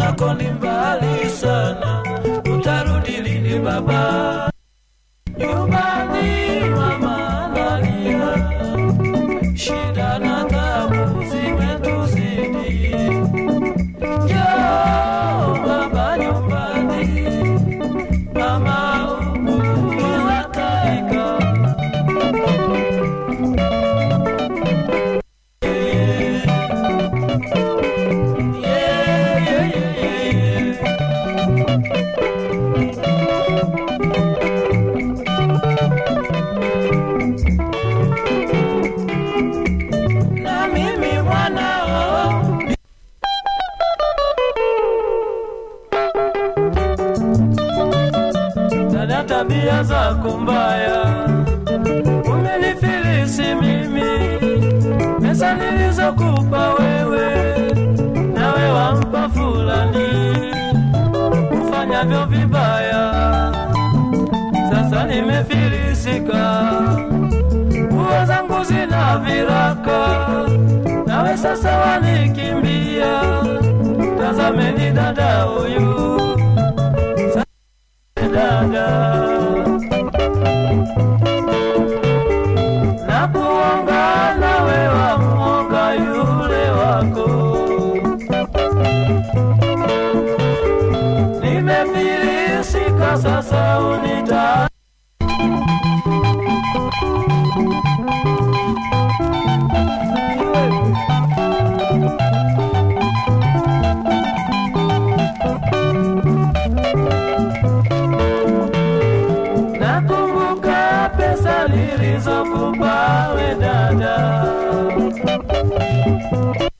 nako ni mbali sana, utarudi lini baba? Nyumbani mama analia, shida na tabu zimetuzidi. Njoo baba nyumbani, mama ukiwataika yeah, yeah, yeah, yeah. na mimi mwanao dada, tabia zako mbaya umenifilisi mimi, pesa nilizokupa wewe nawe wampa fulani, ufanyavyo vibaya. Sasa nimefilisika nguo zangu zina viraka, nawe sasa wanikimbia. Tazameni dada huyu, Sa- dada na kuonga nawe wamuonga yule wako. Nimefilisika sasa unita Nakumbuka pesa nilizokupa